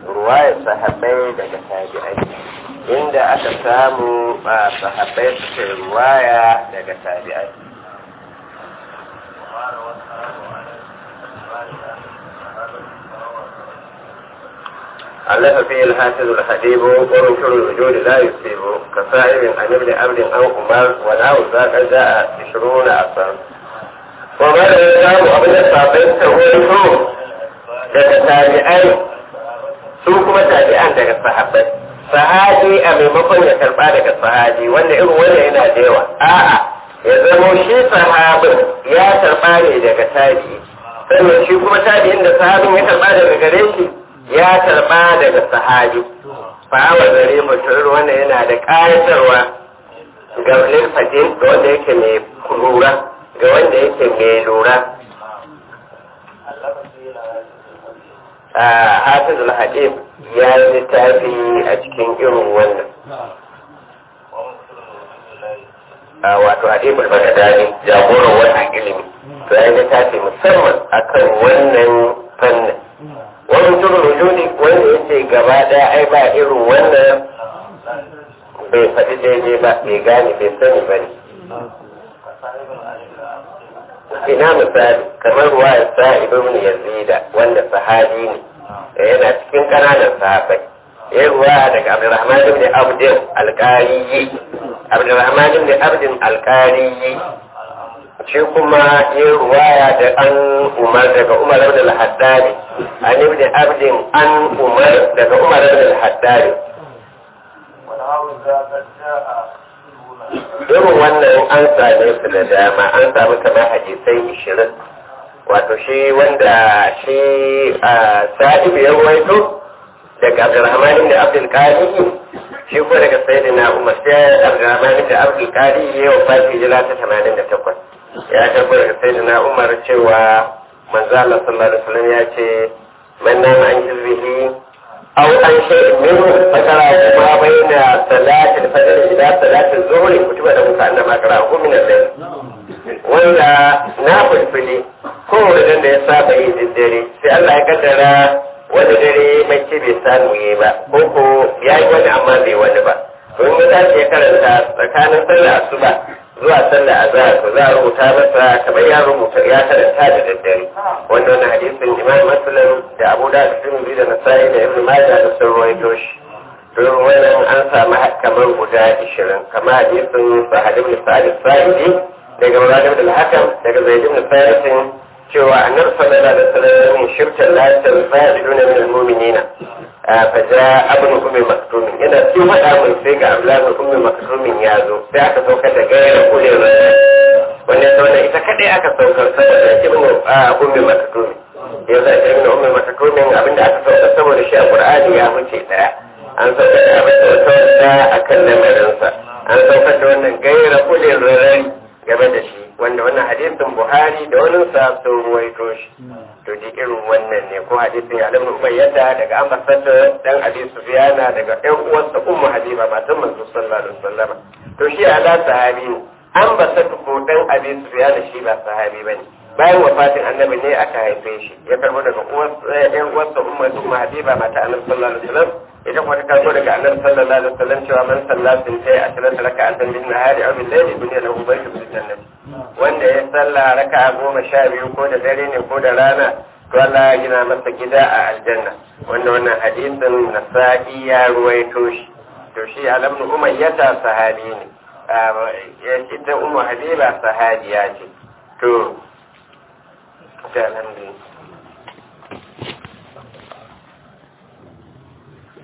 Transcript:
ruwayar sahabbai daga tabi'ai inda aka samu a sahabbai suke ruwaya daga tabi'ai ألف فيه الحافظ الحبيب ومنكر الوجود لا يصيب كصائب عن ابن عبد أو عمر ونحو ذاك جاء عشرون أصلا وما الإنسان أبن الصابين تقول daga tabi'ai su kuma tabi'an daga sahabbai sahabi a maimakon ya karba daga sahabi wanda irin wanda yana da yawa a'a ya zamo shi sahabin ya karba ne daga tabi'i sannan shi kuma tabi'in da sahabin ya karba daga gare shi ya karba daga sahabi fa'awar gare mutum wanda yana da ƙayatarwa ga lilfadin ga wanda yake mai lura ga wanda yake mai lura a hafiz al-hadib ya yi littafi a cikin irin wannan wato hadib al-bagadani jagoran wannan ilimi to ya yi littafi musamman akan wannan fannin wani turun wujudi wanda ya ce gaba daya ai ba irin wannan bai faɗi daidai ba bai gane bai sani ba ne ina misali kamar ruwa ya sa ibn yazida wanda sahabi ne da yana cikin kananan sahabai ya ruwa daga abdurrahman ibn abdin alqariyi abdurrahman ibn abdin alqariyi shi kuma ya ruwaya da an umar daga umar ibn al-haddadi an ibn abdin an umar daga umar ibn al-haddadi irin wannan an same su da dama an samu kamar hadisai ishirin wato shi wanda shi sa'ibu ya ruwaito daga abdurrahman da abdul qadi shi ko daga sayyidina umar sai abdurrahman da abdul qadi ya wafati jira ta 88 ya tabbar daga sayyidina umar cewa manzo Allah sallallahu alaihi wasallam ya ce man nama an hizbihi aw an shay'in minhu fakara kuma baina salati al-fajr ila salati az-zuhr kutuba da muka annama kara ko min al-layl wanda na fulfuli ko wanda da ya saba yi dare sai Allah ya kaddara wani dare mace bai samu yi ba ko ko ya yi wani amma bai wani ba to in ya tashi ya karanta tsakanin sallah asuba zuwa sallah azhar to za a rubuta masa kamar ya rubuta ya karanta da daddare wanda wannan hadisin imam muslim da abu da tirmidhi da nasa'i da ibn majah da sun rawaito shi to wannan an samu kamar guda 20 kamar hadisin sahih ibn sa'id sa'idi daga murad ibn al-hakam daga zaid ibn thabit cewa annabi sallallahu alaihi wasallam shirka la tanfa'iduna min al-mu'minina faja abin ummi maktumin yana cikin faɗa mun sai ga abdullahi ummi maktumin ya zo sai aka sauka da gayar kulin wanda ta wannan ita kadai aka saukar saboda ibn ummi maktumin ya za ta ibn ummi maktumin abinda aka saukar saboda shi a qur'ani ya wuce daya an saukar da abin da wata wata akan lamarinsa an saukar da wannan gayar kulin rarrai game da shi wanda wannan hadisin buhari da wani sa sun ruwaito shi to di irin wannan ne ko hadisin ya lamu bayyana daga ambassador dan abi sufyana daga ɗan uwansa ummu habiba matan manzo sallallahu alaihi wasallam to shi ala sahabi ne ambassador ko dan abi sufyana shi ba sahabi bane bayan wafatin annabi ne aka haife shi ya karbo daga uwansa ɗan uwansa ummu ummu habiba mata annabi sallallahu alaihi wasallam ita kuma ta karbo daga annabi sallallahu alaihi wasallam cewa man sallatin sai a tilata raka'atan min nahari aw bil layli dunya lahu baytun fil jannati wanda ya sallah raka goma sha biyu ko da dare ne ko da rana to Allah ya gina masa gida a aljanna wanda wannan hadisin nasa'i ya ruwaito shi to shi alam nu umayyata sahabi ne ya ce ta ummu habiba sahabiya ce to ta alhamdulillah